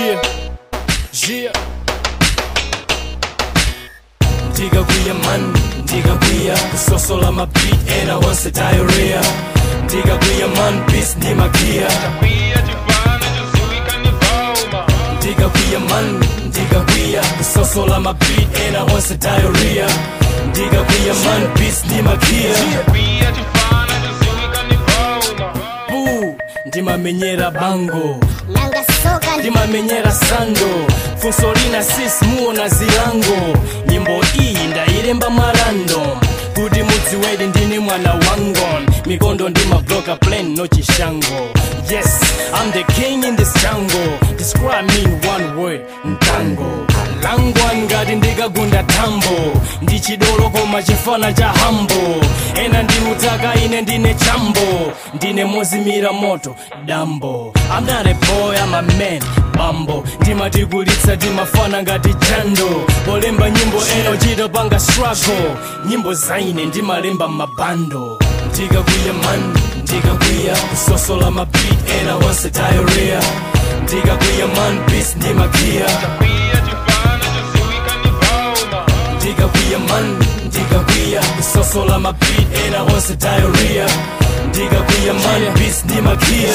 Yeah, yeah. Ndikakwiya man, ndikakwiya kusosola mabeat ena onse diarrhea ndikakwiya man beats ndi magia ndikakwiya man ndikakwiya kusosola mabeat ena onse diarrhea ndikakwiya man beats ndi magia Boo, ndimamenyera bango nanga soka ndimamenyera sando funso lina sis muona zilango nyimbo iyi ndailemba marandom kuti mudziwedi ndine mwana wangon mikondo ndimabloka plan no chishango yes i'm the king in this jungle describe me in one word mtango langwa ngati ndikagunda tambo ndi chidolo koma chifana cha hambo ena ndi utaka ine ndine chambo ndine mozimira moto dambo i'm not a boy i'm a man bambo ndimatigulitsa timafana ngati jando polemba nyimbo ena uchita panga struggle nyimbo zaine ndimalemba mabando ndikakwiya man ndikakwiya kusosola mabeat ena onse diarrhea ndikakwiya man beats ndi magia ndikakwiya man ndikakwiya kusosola mabeat ena onse diarrhea ndikakwiya man beats ndi magia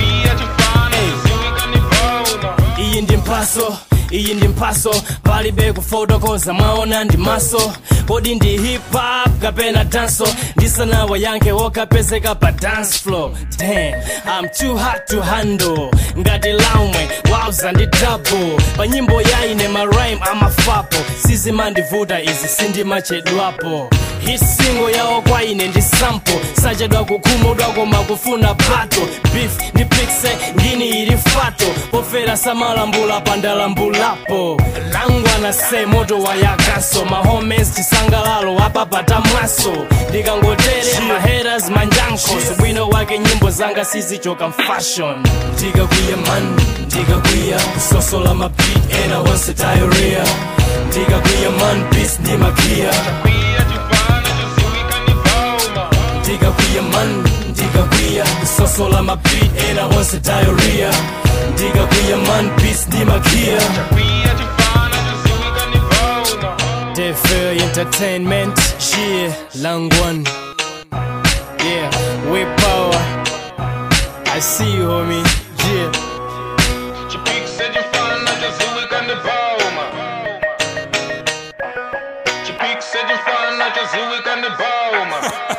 iyi ndi mphaso iyi ndi mphaso palibe kufotokoza mwaona ndi maso kodi ndi hip hop kapena danso ndisanawa yanke wokapezeka pa dance floor damn i'm too hot to handle ngati laumwe wauza ndi double pa nyimbo yaine marime amafapo sizimandivuta izi sindimachedwapo hit single yawo kwa ine ndi sample sachedwa kukhumudwa koma kufuna bato beef ndi pixe ngini ili fato pofera samalambula pandalambulapo langwa na se moto wayakaso mahomes chisangalalo apapata mwaso ndikangotere maheras manjanko subwino wake nyimbo zanga sizichoka mfashion ndikakwiya man ndikakwiya kusosola mabeat ena onse diarrhea ndikakwiya man beats ndi magia ndikakwiya man ndikakwiya kusosola mabeat ena onse diarrhea ndikakwiya man beats ndi magia Defer Entertainment, yeah, Langwan. Yeah, we power. I see you, homie. Yeah. Chipik said you found out the zoo, we can the bow,